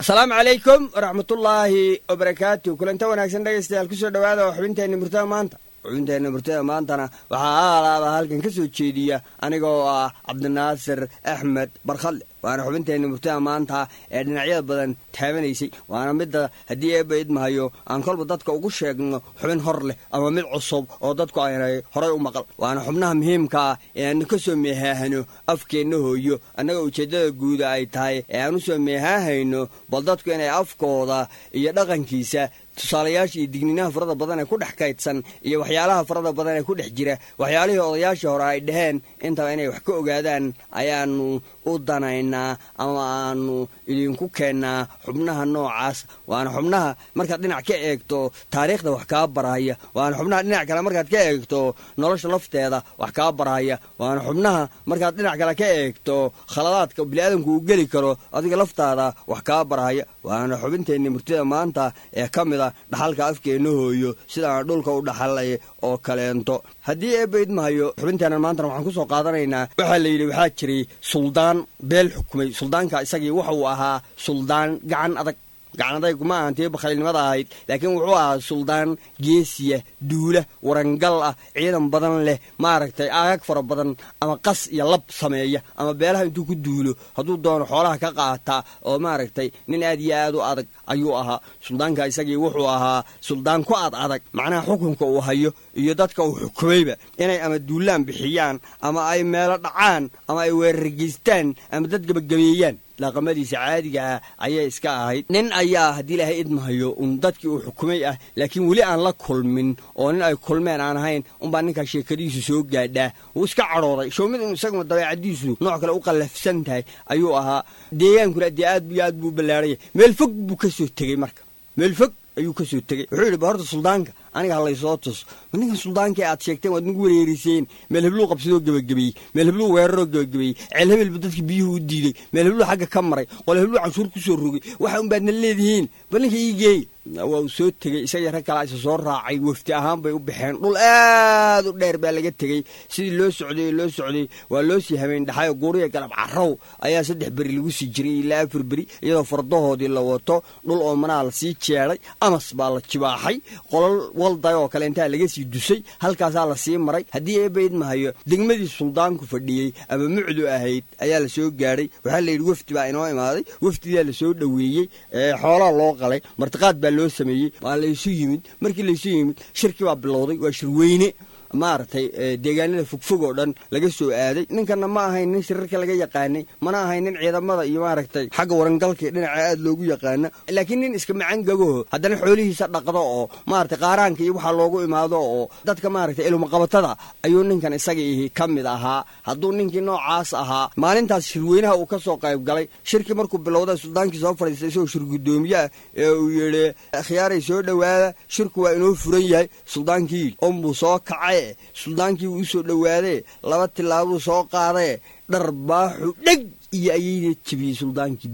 asalaamu calaykum waraxmatullaahi wabarakaatu kulanta wanaagsan dhegaystayaal kusoo dhowaada oo xubinteenna murtada maanta xubinteenna murtada maantana waxaa aalaaba halkan ka soo jeediya aniga oo ah cabdinaasir axmed barkhadle waana xubinteenna murtada maanta ee dhinacyada badan taabanaysay waana midda haddii eebba idmahayo aan kolba dadka ugu sheegno xubin hor leh ama mid cusub oo dadku aynay horay u maqal waana xubnaha muhiimka ah ee aanu ka soo meehaahano afkeenna hooyo annaga ujeeddada guuda ay tahay ee aan u soo meehaahayno bal dadku inay afkooda iyo dhaqankiisa tusaalayaasha iyo digninaha farada badan ee ku dhex kaydsan iyo waxyaalaha farada badan ee ku dhex jira waxyaalihii odayaashii hore ay dhaheen intaba inay wax ka ogaadaan ayaanu u danaynaa ama aanu idinku keennaa xubnaha noocaas waana xubnaha markaad dhinac ka eegto taariikhda wax kaa barahaya waana xubnaha dhinac kale markaad ka eegto nolosha lafteeda wax kaa barahaya waana xubnaha markaad dhinac kale ka eegto khaladaadka biniaadamku uu geli karo adiga laftaada wax kaa barahaya waana xubinteenni murtida maanta ee ka mid a dhaxalka afkeenna hooyo sidaan dhulka u dhaxalay oo kaleento haddii eebba idmahayo xubinteennan maantana waxaan kusoo qaadanaynaa waxaa la yidhi waxaa jiray suldaan beel xukumay suldaanka isagii wuxuu ahaa suldaan gacan adag gacan adaygu ma ahan tii bakhaylnimada ahayd laakiin wuxuu ahaa suldaan geesiya duula warangal ah ciidan badan leh maaragtay aagag fara badan ama qas iyo lab sameeya ama beelaha intuu ku duulo hadduu doono xoolaha ka qaataa oo maaragtay nin aad iyo aad u adag ayuu ahaa suldaanka isagii wuxuu ahaa suldaan ku ad adag macnaha xukunka uu hayo iyo dadka uu xukumayba inay ama duulaan bixiyaan ama ay meelo dhacaan ama ay weerargeystaan ama dad gebagabeeyaan dhaqamadiisa caadiga ah ayay iska ahayd nin ayaa haddii ilaahay idmahayo un dadkii uu xukumay ah laakiin weli aan la kulmin oo nin ay kulmeen aan ahayn unbaa ninkaa sheekadiisu soo gaadhaa wuu iska cadhooday showmid inu isaguna dabeecadiisu nooc kale u qallafsan tahay ayuu ahaa deegaankuna dee aad iyo aad buu u ballaaraya meel fog buu ka soo tegey marka meel fog ayuu ka soo tegey wuxuu yidhi ba horta suldaanka aniga halaysoo tus ma ninkan suldaankai aad sheegteen waad nagu wereeriseen meel hebluu qabsadoo gebagabeeyey meel hebluu weeraroo gebagabeeyey ceel hebelba dadki biyuhu u diiday meel hebluu xagga ka maray qole hebluu canshuur ku soo rogay waxa un baadna leedihiin bal ninka ii geey waa uu soo tegey isagii rag kalaa isa soo raacay wafti ahaan bay u baxeen dhul aad u dheer baa laga tegey sidii loo socday loo socday waa loo sii habeen dhaxayo guuriya galab carrow ayaa saddex beri lagu sii jiray ilaa afar beri iyadoo fardahoodii la wato dhul oo manaa la sii jeeday amas baa la jibaaxay qolol walday oo kale intaa laga sii dusay halkaasaa la sii maray haddii eebba idmahayo degmadii suldaanku fadhiyey ama mucdu ahayd ayaa la soo gaadhay waxaa la yidhi wafdi baa inoo imaaday wafdidaa la soo dhoweeyey xoolaa loo qalay martiqaad baa loo sameeyey waa laysu yimid markii laysu yimid shirkii baa bilowday waa shirweyne maaragtay deegaanada fogfog oo dhan laga soo aaday ninkanna ma ahayn nin shirarka laga yaqaanay mana ahayn nin ciidamada iyo maaragtay xagga warangalka dhinaca aad loogu yaqaana laakiin nin iska macangagoho haddana xoolihiisa dhaqdo oo maaragtay qaaraanka iyo waxaa loogu imaado oo dadka maaragtay ilmaqabatada ayuu ninkan isagii ka mid ahaa hadduu ninkii noocaas ahaa maalintaas shirweynaha uu ka soo qayb galay shirkii markuu bilowda suldaankii soo fadhiistay isagoo shir guddoomiye ah ee uu yidhi khiyaaray soo dhowaada shirku waa inoo furan yahay suldaankii onbuu soo kacay suldaankii wuu u soo dhowaadee laba tilaabuu soo qaadee dharbaaxu dheg iyo ayayda jebiyey suldaankii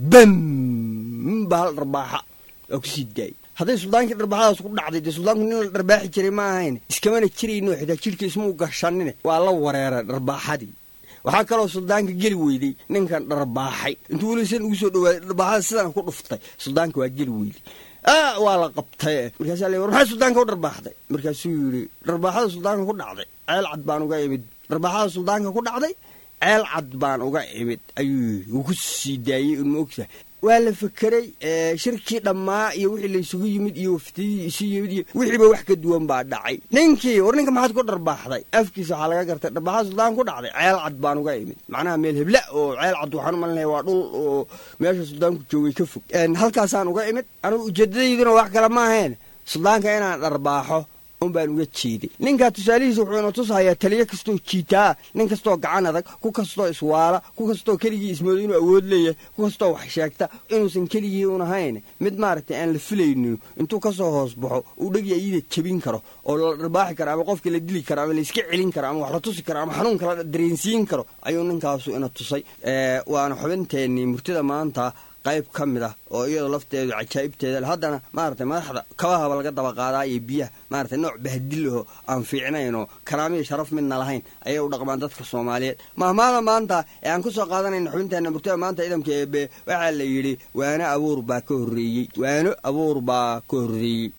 bam ba hal dharbaaxa waa kusii daayey hadday suldaankii dharbaaxadaas ku dhacday dee suldaanku nin la dharbaaxi jiray ma ahayn iskamana jirayno xitaa jidhka ismuu gashanine waa la wareeray dharbaaxadii waxaa kaloo suldaanka geli weyday ninkan dharbaaxay intuu weli san ugu soo dhowaaday dharbaaxada sidana ku dhuftay suldaanka waa geli weyday waa la qabtay markaasaa le war maxaa suldaanka u dharbaaxday markaasuu yidhi dharbaaxada suldaanka ku dhacday ceel cad baan uga imid dharbaaxada suldaanka ku dhacday ceel cad baan uga imid ayuu yidhi wuu ku sii daayey unma ogtahay waa la fekeray shirkii dhammaa iyo wixii laysugu yimid iyo waftidii isu yimid iyo wixiiba wax ka duwan baa dhacay ninkii war ninka maxaad ku dharbaaxday afkiisa waxaa laga gartay dharbaaxada suldaan ku dhacday ceel cad baan uga imid macnaha meel hebla oo ceel cad waxaan u malinaya waa dhul oo meesha suldaanku joogay ka fog halkaasaan uga imid anugu ujeedadayduna wax kale ma ahayn suldaanka inaan dharbaaxo un baan uga jeeday ninkaa tusaalihiisa wuxuu ina tushayaa taliyo kastoo jiitaa nin kastoo gacan adag ku kastoo iswaala ku kastoo keligii ismooda inuu awood leeyahay ku kastoo wax sheegta inuusan keligii un ahayn mid maaragtay aan la filaynin intuu kasoo hoos baxo uu dhegi ayada jebin karo oo la dharbaaxi karo ama qofka la dili karo ama la iska celin karo ama wax la tusi karo ama xanuunka la dareensiin karo ayuu ninkaasu ina tusay waana xubinteennii murtida maanta qayb ka mid ah oo iyadoo lafteedu cajaa'ibteeda le haddana maaragtay madaxda kabahaba laga daba qaadaa iyo biyaha maaragtay nooc bahdilaho aan fiicnaynoo karaamiya sharaf midna lahayn ayay u dhaqmaan dadka soomaaliyeed mahmaada maanta ee aan ku soo qaadanayna xubinteenna murtada maanta ciidamka eebe waxaa la yidhi waano abuur baa ka horreeyey waano abuur baa ka horreeyey